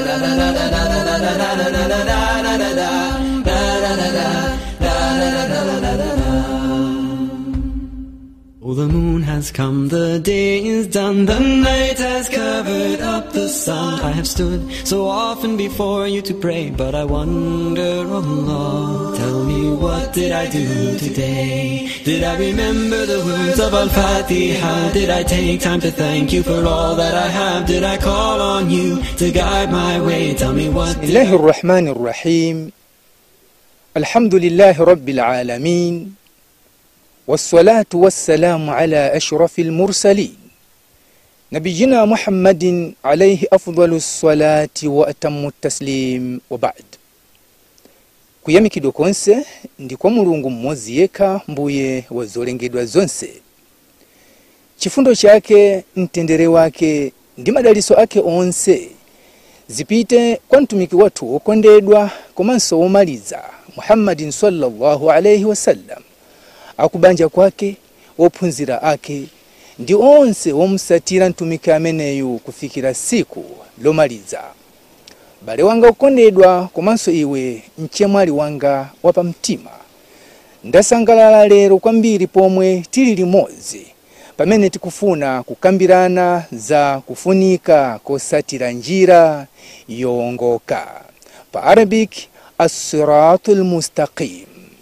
Oh, the moon has come, the day is done, the night has covered up the sun. I have stood so often before you to pray, but I wonder, oh Lord, tell me what did I do today? Did I remember the words of Al-Fatiha? Did I take time to thank you for all that I have? Did I call on you to guide my way? Tell me what بسم الله الرحمن الرحيم الحمد لله رب العالمين والصلاة والسلام على أشرف المرسلين نبينا محمد عليه أفضل الصلاة وأتم التسليم وبعد kuyamikidwa konse ndi kwa mulungu mmodzi yekha mbuye wa zolengedwa zonse chifundo chake mtendere wake ndi madaliso ake onse zipite kwa mtumiki wathu wokondedwa komanso womaliza muhammadin sallallahu alaihi wasallam akubanja kwake wophunzira ake ndi onse womusatira mtumiki ameneyu kufikira siku lomaliza bale wanga ukondedwa komanso iwe mchemwali wanga wapamtima ndasangalala lero kwambiri pomwe tili limodzi pamene tikufuna kukambirana za kufunika kosatira njira yowongoka pa arabic assiratu lmustaqim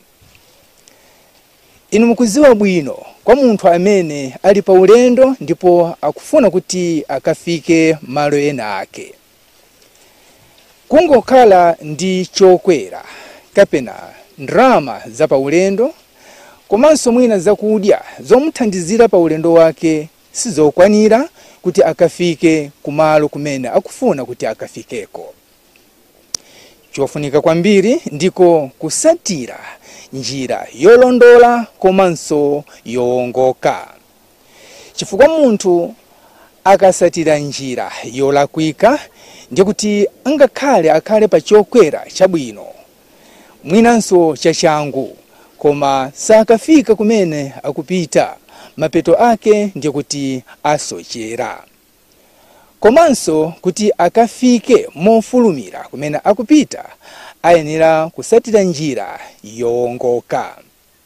inu mukuziwa bwino kwa munthu amene ali pa ulendo ndipo akufuna kuti akafike malo ena ake kungokhala ndi chokwera kapena ndrama za pa ulendo komanso mwina zakudya zomuthandizira pa ulendo wake sizokwanira kuti akafike kumalo kumene akufuna kuti akafikeko chofunika kwambiri ndiko kusatira njira yolondola komanso yowongoka chifukwa munthu akasatira njira yolakwika ndikuti angakhale akhale pa chokwera chabwino mwinanso chachangu koma sakafika kumene akupita mapeto ake ndikuti asochera komanso kuti akafike mofulumira kumene akupita ayenera kusatira njira yowongoka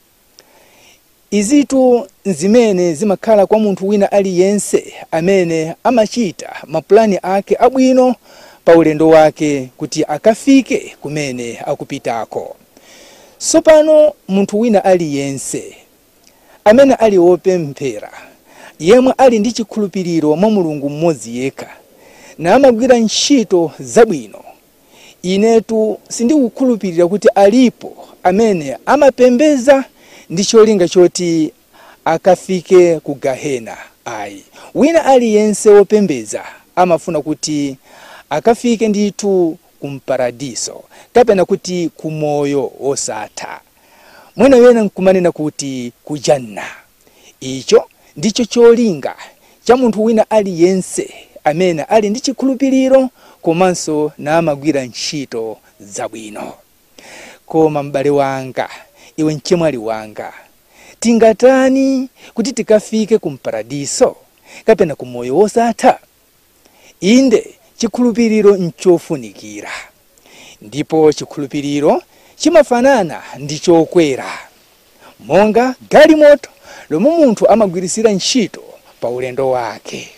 izitu zimene zimakhala kwa munthu wina aliyense amene amachita mapulani ake abwino pa ulendo wake kuti akafike kumene akupitako sopano munthu wina aliyense amene ali wopemphera yemwe ali ndi chikhulupiriro mwa mulungu mmodzi yekha na amagwira ntchito zabwino inetu sindikukhulupirira kuti alipo amene amapembeza ndi cholinga choti akafike ku gahena ayi wina aliyense wopembeza amafuna kuti akafike ndithu kumparadiso kapena kuti kumoyo wosatha mwina wena nkumanena kuti kujanna icho ndicho cholinga cha munthu wina aliyense amene ali ndi chikhulupiriro komanso namagwira ntchito zabwino koma m'bale wanga iwe mchemwali wanga tingatani kuti tikafike kumparadiso kapena kumoyo wosatha inde chikhulupiriro nchofunikira ndipo chikhulupiriro chimafanana ndi chokwera monga galimoto lomwe munthu amagwirisira ntchito pa ulendo wake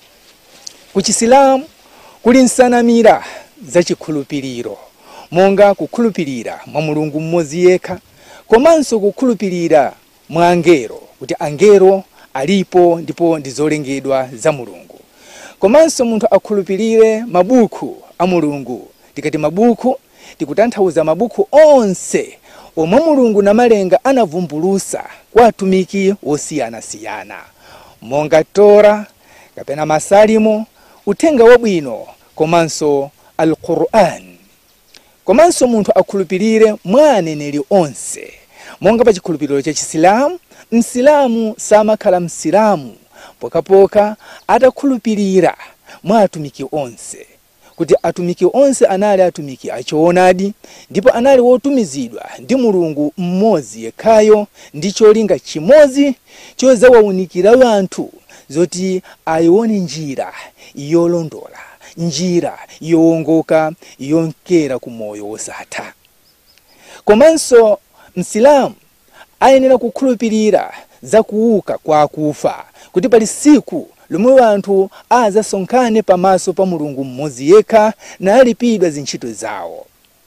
ku chisilamu kuli nsanamira za chikhulupiriro monga kukhulupirira mwa mulungu mmodzi yekha komanso kukhulupirira mwa angelo kuti angelo alipo ndipo ndi zolengedwa za mulungu komanso munthu akhulupirire mabuku a mulungu tikati mabuku tikutanthauza mabuku onse omwe mulungu namalenga anavumbulusa kwa atumiki osiyanasiyana monga tora kapena masalimo uthenga wabwino komanso alquran komanso munthu akhulupirire mwa aneneri onse monga pa chikhulupiriro cha chisilamu msilamu samakhala msilamu pokapoka atakhulupirira mwa atumiki onse kuti atumiki onse anali atumiki achoonadi ndipo anali wotumizidwa ndi mulungu mmodzi yekhayo ndi cholinga chimodzi chozawawunikira wanthu zoti ayione njira yolondola njira yowongoka yonkera ku moyo wosatha komanso msilamu ayenera kukhulupirira za kuuka kwa akufa kuti pali siku lomwe anthu azasonkhane pamaso pa mulungu mmodzi yekha nalipidwa zintchito zawo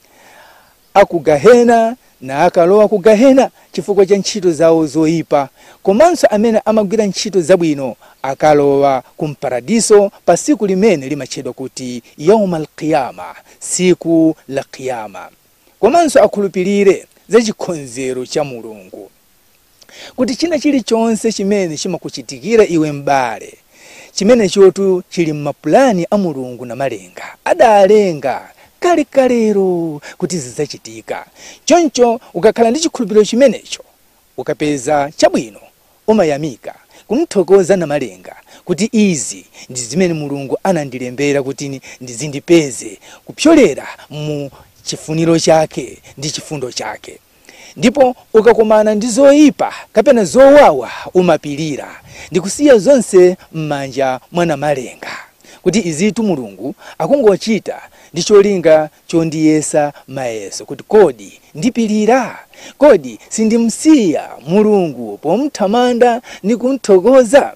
akugahena na akalowa kugahena chifukwa cha ntchito zawo zoyipa komanso amene amagwira ntchito zabwino akalowa kumparadiso pa siku limene limatchedwa kuti yauma alqiyama siku la qiyama komanso akhulupirire za chikhonzero cha mulungu kuti china chilichonse chimene chimakuchitikira iwe m'bale chimene chotu chili m'mapulani a mulungu na malenga adalenga kale kalero kuti zidzachitika choncho ukakhala ndi chikhulupiriro chimenecho ukapeza chabwino umayamika kumthokoza na malenga kuti izi ndi zimene mulungu anandilembera kuti ndizindipeze kupyolera mu chifuniro chake ndi chifundo chake ndipo ukakumana ndi zoyipa kapena zowawa umapirira ndikusiya zonse m'manja mwa malenga kuti izitu mulungu akungochita ndi cholinga chondiyesa mayeso kuti kodi ndipirira kodi sindimsiya mulungu pomthamanda ndi kumthokoza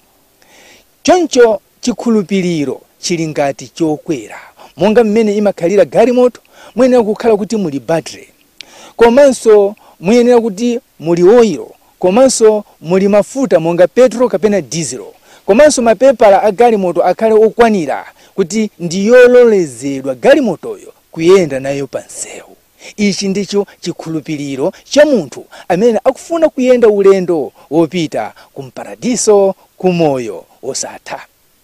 choncho chikhulupiriro chili ngati chokwera monga mmene imakhalira galimoto muyenera kukhala kuti muli battery komanso muyenera kuti muli oyiro komanso muli mafuta monga petro kapena dizelo komanso mapepala a galimoto akhale okwanira kuti ndiyololezedwa galimotoyo kuyenda nayo pa nsewu ichi ndicho chikhulupiriro cha munthu amene akufuna kuyenda ulendo wopita kumparadiso kumoyo osatha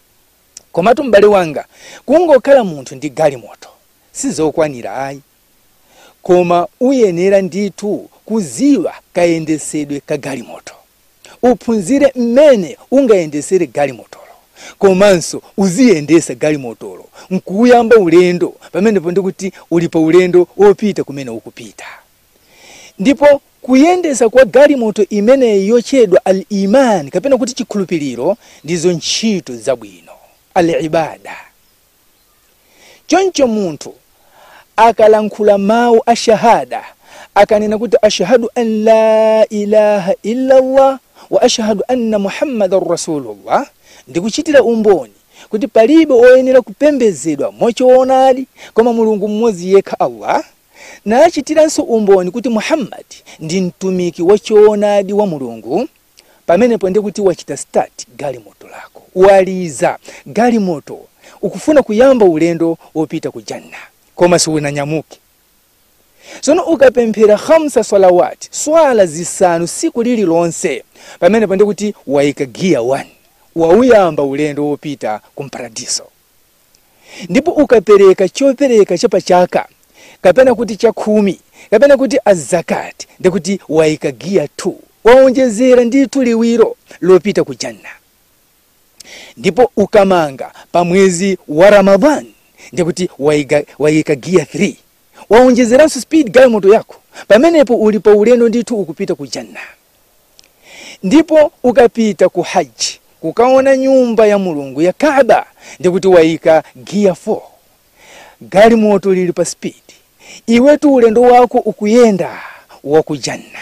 komatu m'bale wanga kungokhala munthu ndi galimoto sizokwanira ayi koma uyenera ndithu kuziwa kayendesedwe ka galimoto uphunzire mmene ungayendesere galimotolo komanso uziyendesa galimotolo nkuyamba ulendo pamenepo ndikuti uli pa ulendo wopita kumene ukupita ndipo kuyendesa kwa galimoto imeneyi yotchedwa al imani kapena kuti chikhulupiriro ndizo ntchito zabwino al ibada choncho munthu akalankhula mawu a shahada akanena kuti ashhadu an la ilaha illa allah wa ashhadu anna muhammadan rasulullah ndikuchitira umboni kuti palibe oyenera kupembedzedwa mochoonadi koma mulungu mmodzi yekha allah nachitiranso umboni kuti muhammadi ndi mtumiki wachoonadi wa mulungu pamenepo ndikuti wachita start galimoto lako waliza galimoto ukufuna kuyamba ulendo wopita ku janna koma siunanyamuke tsono ukapemphera hamsa salawati swala zisanu siku lililonse pamenepo ndikuti wayika giya 1 wauyamba ulendo wopita kumparadiso ndipo ukapereka chopereka chapachaka kapena kuti chakhumi kapena kuti azakati ndikuti wayika giya 2 waonjezera ndithu liwiro lopita ku janna ndipo ukamanga pa mwezi wa ramadhani ndikuti wayika, wayika giya 3 waonjezeranso speed galimoto yako pamenepo uli pa ulendo ndithu ukupita ku janna ndipo ukapita ku haji kukaona nyumba ya mulungu ya kaaba ndikuti wayika giya 4 galimoto lili pa speed iwetu ulendo wako ukuyenda waku janna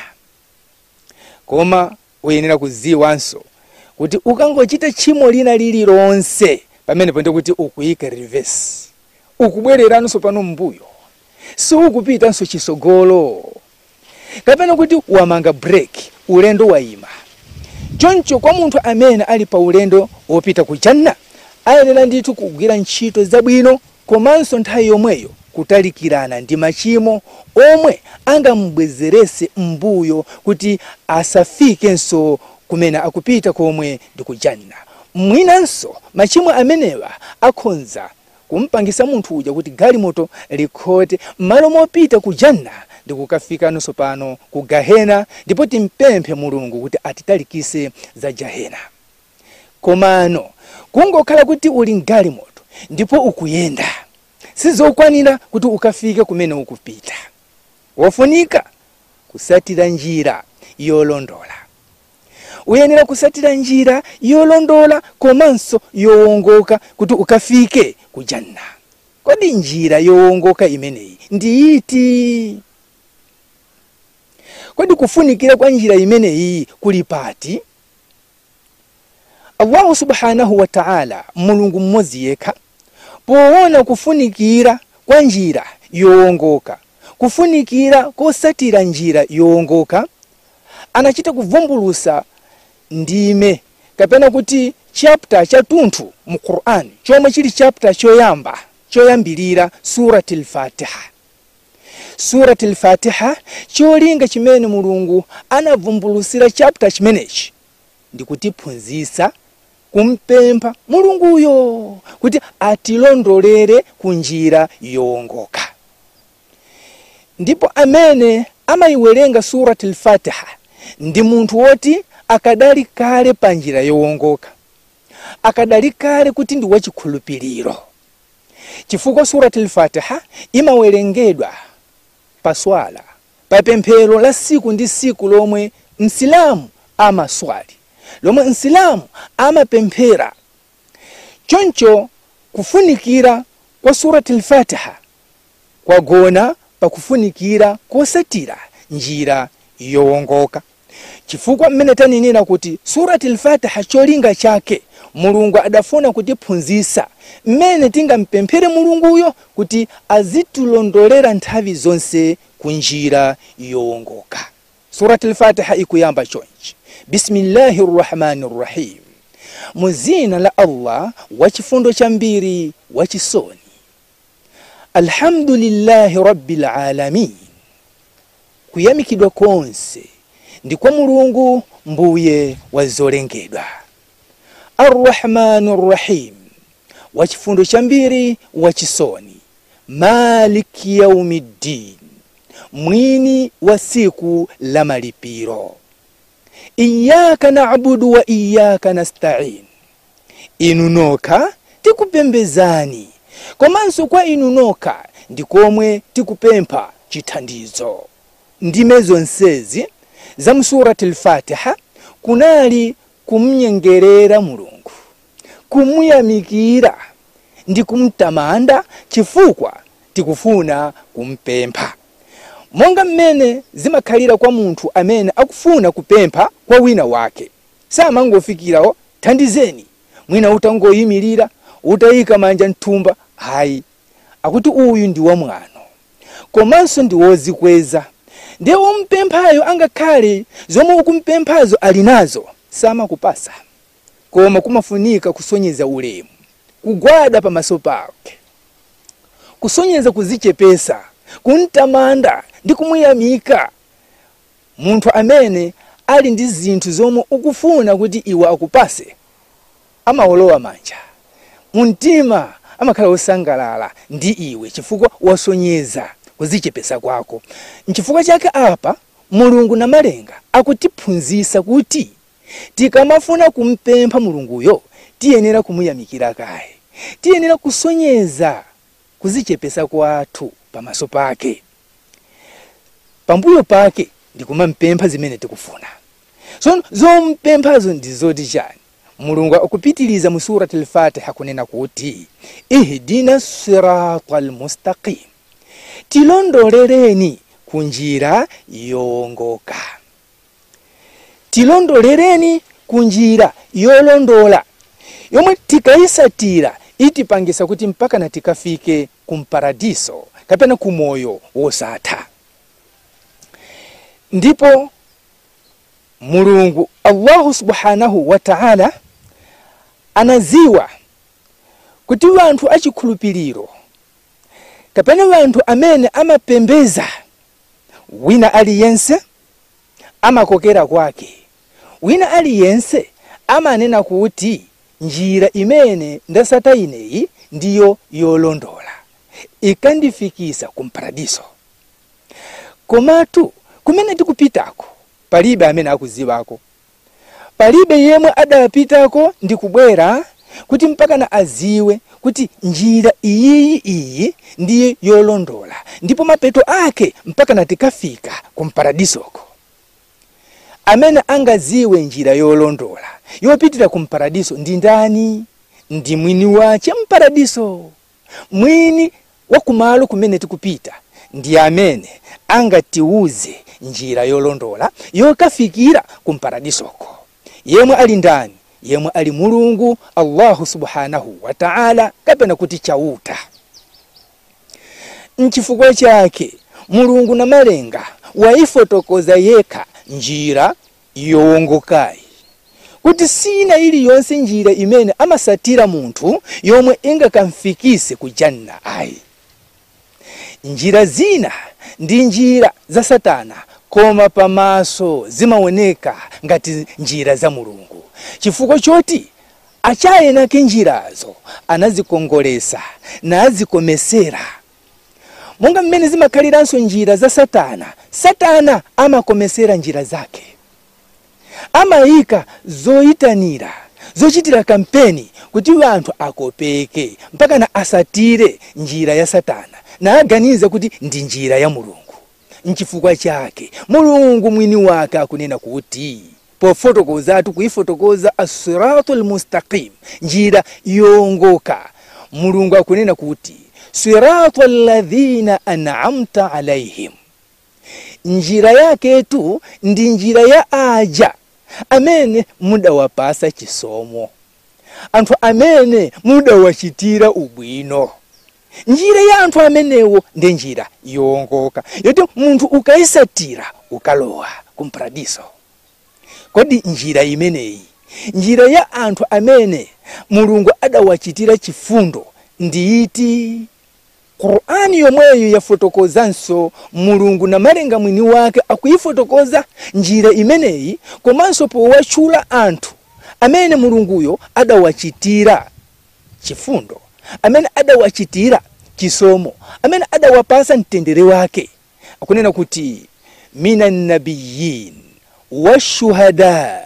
koma uyenera kuziwanso kuti ukangochita tchimo lina lililonse pamenepo ndikuti ukuyika reverse ukubwereranso pano mbuyo siukupitanso chisogolo kapena kuti wamanga break ulendo wayima choncho kwa munthu amene ali pa ulendo wopita ku janna ayenera ndithu kugwira ntchito zabwino komanso nthawi yomweyo kutalikirana ndi machimo omwe angamubwezerese mbuyo kuti asafikenso kumene akupita komwe ndi ku janna mwinanso machimo amenewa akhonza kumpangisa munthu uja kuti galimoto likhote m'malo mopita ku janna ndikukafikanso pano ku gahena ndipo timpemphe mulungu kuti atitalikise za jahena komano kungokhala kuti uli mgalimoto ndipo ukuyenda sizokwanira kuti ukafike kumene ukupita wofunika kusatira njira yolondola uyenera kusatira njira yolondola komanso yowongoka kuti ukafike ku janna kodi njira yowongoka imeneyi ndi iti kodi kufunikira kwa njira imeneyi kuli pati allahu subhanahu wa ta'ala mulungu mmodzi yekha poona kufunikira kwa njira yowongoka kufunikira kosatira njira yowongoka anachita kuvumbulusa ndime kapena kuti chapter chathunthu mu qur'an chomwe chili chapter choyamba choyambilira surati lfatiha surati lfatiha cholinga chimene mulungu anavumbulusira chapter chimenechi ndikutiphunzitsa kumpempha mulunguyo kuti atilondolere ku njira yowongoka ndipo amene amayiwerenga surati lfatiha ndi munthu woti akadali kale pa njira yowongoka akadali kale kuti ndi wachikhulupiriro chifukwa surati lfatiha imawerengedwa pa swala pa pemphero la siku ndi siku lomwe msilamu amaswali lomwe msilamu amapemphera choncho kufunikira kwa surati lfatiha kwagona pakufunikira kosatira njira yowongoka chifukwa mmene taninena kuti surati lfatiha cholinga chake mulungu adafuna kutiphunzitsa mmene tingampemphere mulunguyo kuti azitilondolera nthawi zonse ku njira yowongoka surati lfatiha ikuyamba chonchi bismillahi rrahmani rrahim mu zina la allah wachifundo chambiri wachisoni alhamdulillahi rabbil alamin kuyamikidwa konse ndi kwa mulungu mbuye wa zolengedwa arrahmani rrahim wachifundo chambiri wachisoni maliki yaumiddin mwini wa siku la malipiro iyaka nabudu wa iyaka nastain inu nokha tikupembezani komanso kwa inu nokha ndikomwe tikupempha chithandizo ndime zonsezi za msurati lfatiha kunali kumnyengerera mulungu kumuyamikira ndi kumtamanda chifukwa tikufuna kumpempha monga mmene zimakhalira kwa munthu amene akufuna kupempha kwa wina wake samangofikirawo thandizeni mwina utangoyimirira utayika manja mthumba hayi akuti uyu ndi wamwano komanso ndi wozikweza ndiye umpemphayo angakhale zomwe ukumpemphazo ali nazo samakupasa koma kumafunika kusonyeza ulemu kugwada pamaso pake kusonyeza kuzichepesa kuntamanda ndi kumuyamika munthu amene ali ndi zinthu zomwe ukufuna kuti iwe akupase amawolowa manja mumtima amakhala wosangalala ndi iwe chifukwa wasonyeza kuzichepesa kwako nchifukwa chake apa mulungu namalenga akutiphunzitsa kuti tikamafuna kumpempha mulunguyo tiyenera kumuyamikira kaye tiyenera kusonyeza kuzichepesa kwathu pamaso pake pambuyo pake ndikumampempha zimene tikufuna so zompemphazo ndi zoti chani mulungu akupitiliza mu surati lfatiha kunena kuti ihdina sirata almustaqim tilondoleleni ku njira yowongoka tilondoleleni ku njira yolondola yomwe tikayisatira itipangisa kuti mpaka na tikafike kumparadiso kapena kumoyo wosatha ndipo mulungu allahu subhanahu wa ta'ala anaziwa kuti wanthu achikhulupiriro kapena wanthu amene amapembeza wina aliyense amakokera kwake wina aliyense amanena kuti njira imene ndasata ineyi ndiyo yolondola ikandifikisa kumparadiso komatu kumene tikupitako palibe amene akuzivako palibe yemwe adapitako ndi kubwera kuti mpakana aziwe kuti njira iyiyi iyi ndiye yolondola ndipo mapeto ake mpakana tikafika kumparadisoko amene angaziwe njira yolondola yopitira kumparadiso ndi ndani ndi mwini wache mparadiso mwini wakumalo kumene tikupita ndi amene angatiuze njira yolondola yokafikira kumparadisoko yemwe ali ndani yemwe ali mulungu allahu subhanahu wa ta'ala kapena kuti chauta nchifukwa chake mulungu na malenga waifotokoza yekha njira yowongokayi kuti sina iliyonse njira imene amasatira munthu yomwe ingakamfikise ku janna ayi njira zina ndi njira za satana koma pamaso zimaoneka ngati njira za mulungu chifukwa choti achayenake njirazo anazikongolesa nazikomesera monga mmene zimakhaliranso njira za satana satana amakomesera njira zake amayika zoyitanira zochitira kampeni kuti anthu akopeke mpaka na asatire njira ya satana naaganiza kuti ndi njira ya mulungu nchifukwa chake mulungu mwini wake akunena kuti pofotokozatu kuifotokoza asiratu lmustaqim njira yongoka mulungu akunena kuti siratu alladhina an'amta alaihim njira yaketu ndi njira ya aja amene mudawapasa chisomo anthu amene mudawachitira ubwino njira ya anthu amenewo ndi njira yowongoka yoti munthu ukayisatira ukalowa kumparadiso kodi njira imeneyi njira ya anthu amene mulungu adawachitira chifundo ndiiti qur'ani yomweyo yafotokozanso mulungu na malenga mwini wake akuyifotokoza njira imeneyi komanso powatchula anthu amene mulunguyo adawachitira chifundo amene adawachitira chisomo amene adawapasa mtendere wake akunena kuti mina nabiyin washuhada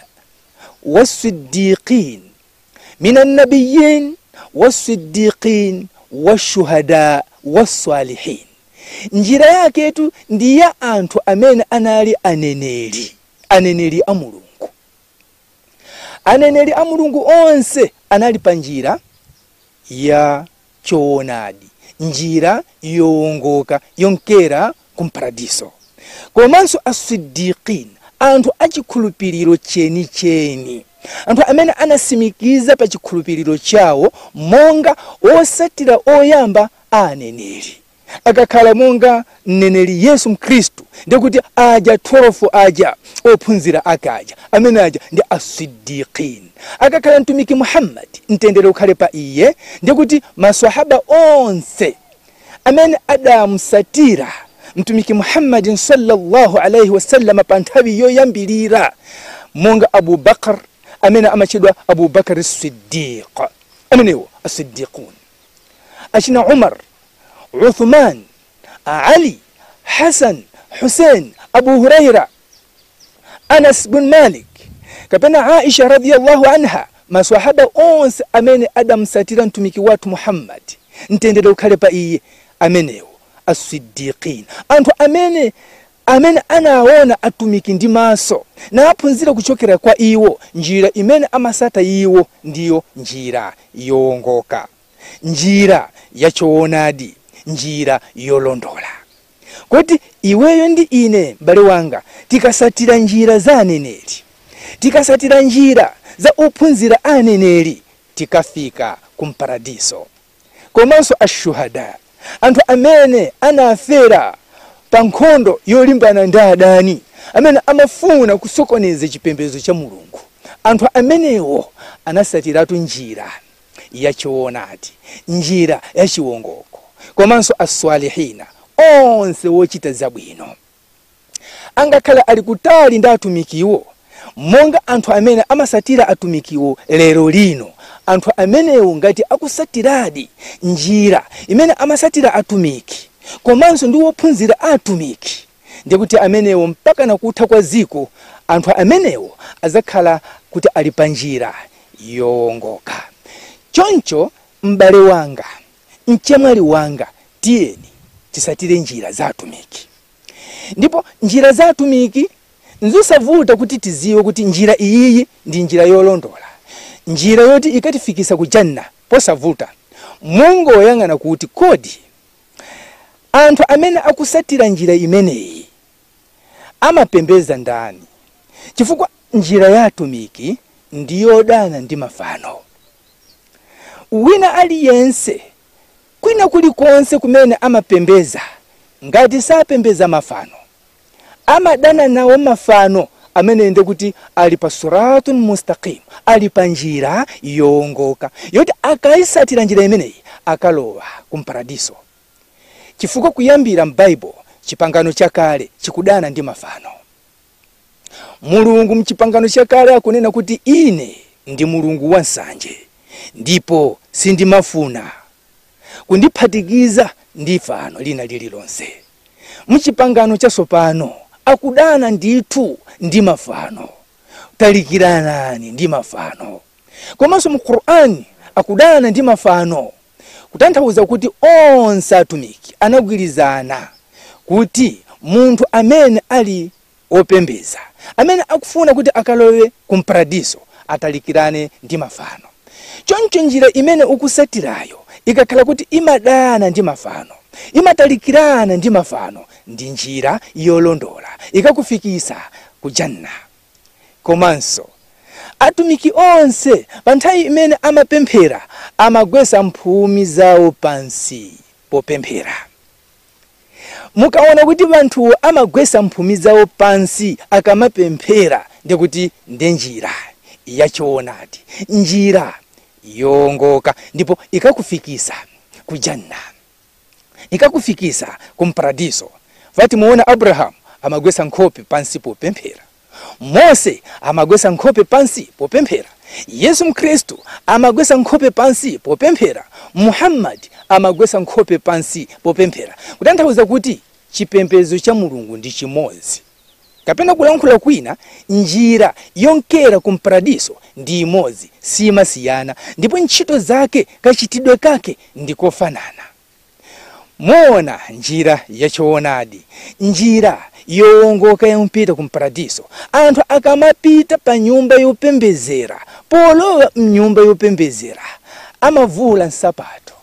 wasiddiqin mina nabiyin wasiddiqin washuhada wasalihin njira yaketu ndi ya anthu amene anali aneneri aneneri a mulungu aneneri a mulungu onse anali pa njira ya choonadi njira yowongoka yonkera kumparadiso komanso asiddiqin anthu achikhulupiriro chenicheni anthu amene anasimikiza pa chikhulupiriro chawo monga osatira oyamba a aneneri akakhala monga mneneri yesu mkhristu ndikuti aja 12 aja ophunzira akaja amene aja ndi asiddiqin akakhala mtumiki muhammadi mtendere ukhale pa iye ndikuti maswahaba onse amene adamusatira mtumiki muhammadin sallallahu alaihi wasallama pa nthawi yoyambilira monga abubakar amene amachedwa abubakar siddiq amenewo asiddiqun achina umar uthman ali hasan husein abu huraira anas bin malik kapena aisha radiyallahu anha maswahaba onse amene adamsatira mtumiki wathu muhammadi mtendere ukhale pa iye amenewo asiddiqin anthu amene amene anaona atumiki ndi maso naaphunzira kuchokera kwa iwo njira imene amasata iwo ndiyo njira yowongoka njira yachoonadi njira yolondola kuti iweyo ndi ine m'bale wanga tikasatira njira za aneneri tikasatira njira za ophunzira aneneri tikafika kumparadiso komanso ashuhada anthu amene anafera pa nkhondo yolimbana ndi adani amene amafuna kusokoneza chipembedzo cha mulungu anthu amenewo anasatiratu njira yachoonadi njira yachiwongoko komanso aswalihina onse wochita zabwino angakhala ali kutali ndi atumikiwo monga anthu amene amasatira atumikiwo lero lino anthu amenewo ngati akusatiradi njira imene amasatira atumiki komanso ndi wophunzira atumiki ndikuti amenewo mpaka nakutha kwa ziko anthu amenewo azakhala kuti ali pa njira yowongoka choncho m'bale wanga mchemwali wanga tiyeni tisatire njira za atumiki ndipo njira za atumiki nzosavuta kuti tiziwe kuti njira iyiyi ndi njira yolondola njira yoti ikatifikisa ku janna posavuta mungoyang'ana kuti kodi anthu amene akusatira njira imeneyi amapembeza ndani chifukwa njira ya atumiki ndiyodana ndi mafano wina aliyense kwina kulikonse kumene amapembeza ngati sapembeza mafano amadana nawo mafano amene ende kuti ali pa suratun mustaqim ali pa njira yowongoka yoti akayisatira njira imeneyi akalowa kumparadiso chifukwa kuyambira m'baibo chipangano chakale chikudana ndi mafano mulungu mchipangano chakale akunena kuti ine ndi mulungu wansanje ndipo sindimafuna kundiphatikiza ndi fano lina lililonse mchipangano chatsopano akudana ndithu ndi mafano talikiranani ndi mafano komanso mu qur'ani akudana ndi mafano kutanthauza kuti onse atumiki anagwirizana kuti munthu amene ali opembeza amene akufuna kuti akalowe kumparadiso atalikirane ndi mafano choncho njira imene ukusatirayo ikakhala kuti imadana ndi mafano imatalikirana ndi mafano ndi njira yolondola ikakufikisa ku janna komanso atumiki onse pa nthawi imene amapemphera amagwesa mphumi zawo pansi popemphera mukaona kuti vanthuwo amagwesa mphumi zawo pansi akamapemphera ndikuti nde njira yachoonadi njira yowongoka ndipo ikakufikisa ku janna ikakufikisa kumparadiso vati muona abrahamu amagwesa nkhope pansi popemphera mose amagwesa nkhope pansi popemphera yesu mkhristu amagwesa nkhope pansi popemphera muhammadi amagwesa nkhope pansi popemphera kutanthauza kuti chipembedzo cha mulungu ndi chimodzi kapena kulankhula kwina njira yonkera kumparadiso ndi imodzi simasiyana ndipo ntchito zake kachitidwe kake ndikofanana moona njira yachoonadi njira yowongoka yampita kumparadiso anthu akamapita pa nyumba yopembezera polowa mnyumba yopembezera amavula nsapato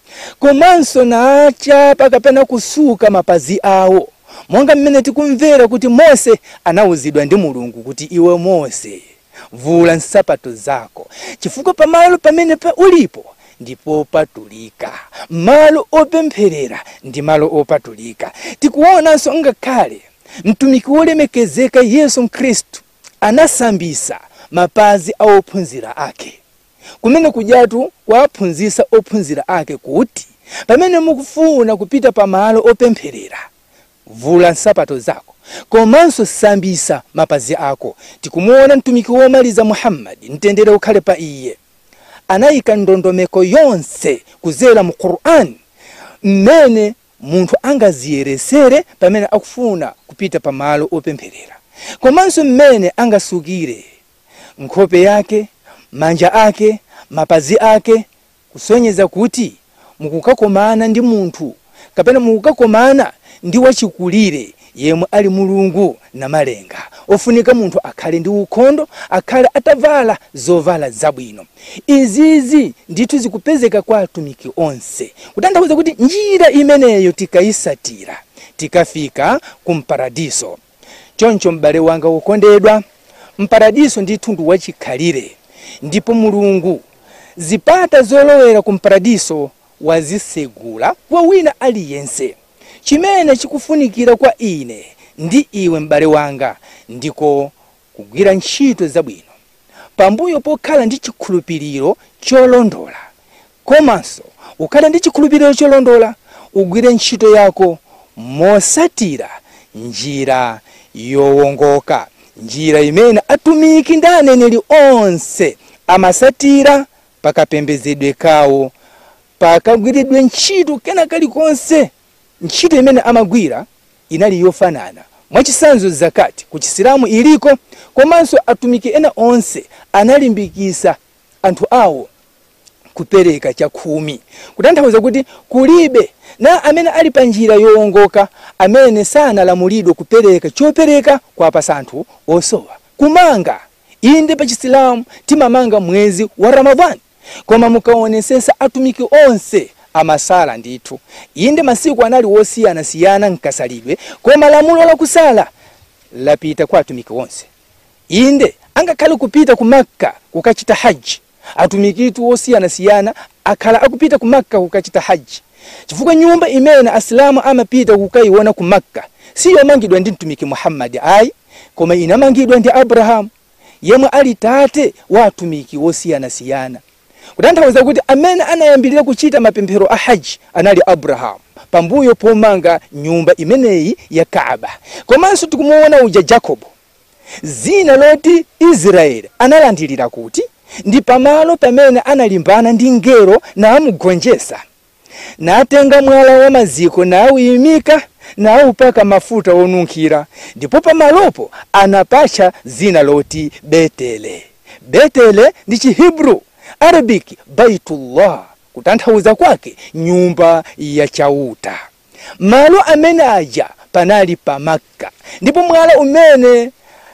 komanso nachapa kapena kusuka mapazi awo monga mmene tikumvera kuti mose anawuzidwa ndi mulungu kuti iwe mose vula nsapato zako chifukwa pamalo pamene pa ulipo ndipo patulika malo opempherera ndi malo opatulika tikuonanso ngakhale mtumiki wolemekezeka yesu mkhristu anasambisa mapazi a ophunzira ake kumene kujatu kwaphunzisa ophunzira ake kuti pamene mukufuna kupita pamalo opempherera vula nsapato zako komanso sambisa mapazi ako tikumuona mtumiki womaliza muhammadi mtendere ukhale pa iye anayika ndondomeko yonse kuzera mu qur'ani mmene munthu angaziyeresere pamene akufuna kupita pamalo opempherera komanso mmene angasukire nkhope yake manja ake mapazi ake kusonyeza kuti mukukakomana ndi munthu kapena mukukakomana ndi wachikulire yemwe ali mulungu na malenga ofunika munthu akhale ndi ukhondo akhale atavala zovala zabwino izizi ndithu zikupezeka kwa atumiki onse kutanthauza kuti njira imeneyo tikayisatira tikafika kumparadiso choncho m'bale wanga wokondedwa mparadiso ndithu ndi wachikhalire ndipo mulungu zipata zolowera kumparadiso wazisegula kwa wina aliyense chimene chikufunikira kwa ine ndi iwe m'bale wanga ndiko kugwira ntchito zabwino pambuyo pokhala ndi chikhulupiriro cholondola komanso ukhale ndi chikhulupiriro cholondola ugwire ntchito yako mosatira njira yowongoka njira imene atumiki ndi aneneri onse amasatira pakapembedzedwe kawo pakagwiridwe ntchito kena kalikonse ntchito imene amagwira inali yofanana mwachisanzo zakati ku chisilamu iliko komanso atumiki ena onse analimbikisa anthu awo kupereka chakhumi kutanthauza kuti kulibe na amene ali pa njira yowongoka amene sanalamulidwe kupereka chopereka kwapasa anthu osowa kumanga inde pa chisilamu timamanga mwezi wa ramadhani koma mukaonesesa atumiki onse amasala ndithu inde masiku anali wosiyanasiyana nkasalidwe koma lamulo lakusala lapita kwa atumiki onse inde angakhale kupita ku makka kukachita haji atumikitu osiyanasiyana akhala akupita ku makka kukachita haji chifukwa nyumba imene asilamu amapita kukayiona ku makka siyomangidwa ndi mtumiki muhammadi ayi koma inamangidwa ndi abrahamu yemwe ali tate wa atumiki osiyanasiyana kutanthauza kuti amene anayambirira kuchita mapemphero a haji anali abrahamu pambuyo pomanga nyumba imeneyi ya kaaba komanso tikumuona uja jacobo zina loti israeli analandilira kuti ndi pamalo pamene analimbana ndi ngero namugonjesa natenga mwala wa maziko nawuyimika nawupaka mafuta onunkhira ndipo pamalopo anapatcha zina loti betele betele ndi chihibru arabic baitullah kutanthauza kwake nyumba ya chauta malo amene aja panali pa makka ndipo mwala umene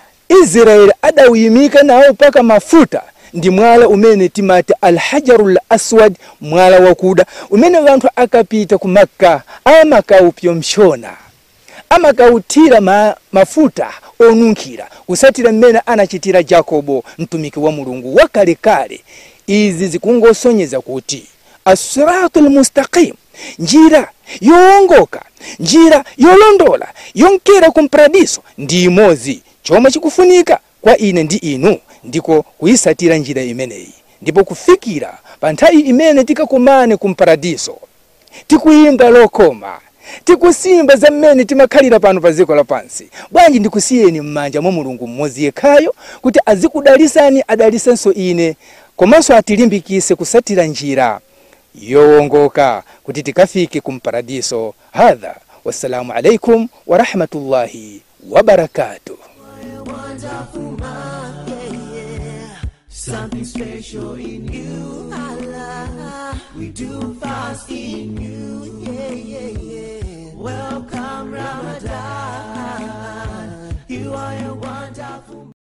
israeli adawuyimika nawo paka mafuta ndi mwala umene timati alhajarul aswad mwala wakuda umene anthu akapita ku makka amakawupyomshona amakawuthira ma, mafuta onunkhira kusatira mmene anachitira jakobo mtumiki wa mulungu wakalekale izi zikungosonyeza kuti asiratu lmustaqim njira yowongoka njira yolondola yonkera kumparadiso ndi imodzi chomwe chikufunika kwa ine ndi inu ndiko kuyisatira njira imeneyi ndipo kufikira pa nthawi imene tikakumane kumparadiso tikuyimba lokoma tikusimba za mmene timakhalira pano pa dziko lapansi bwanji ndikusiyeni m'manja mwa mulungu mmodzi yekhayo kuti azikudalisani adalisenso ine komanso atilimbikise kusatira njira yowongoka kuti tikafike kumparadiso hadha wassalamu alaikum warahmatullahi wabarakatuh Something special in you, Allah. We do fast in you, yeah, yeah, yeah. Welcome Ramadan. You are your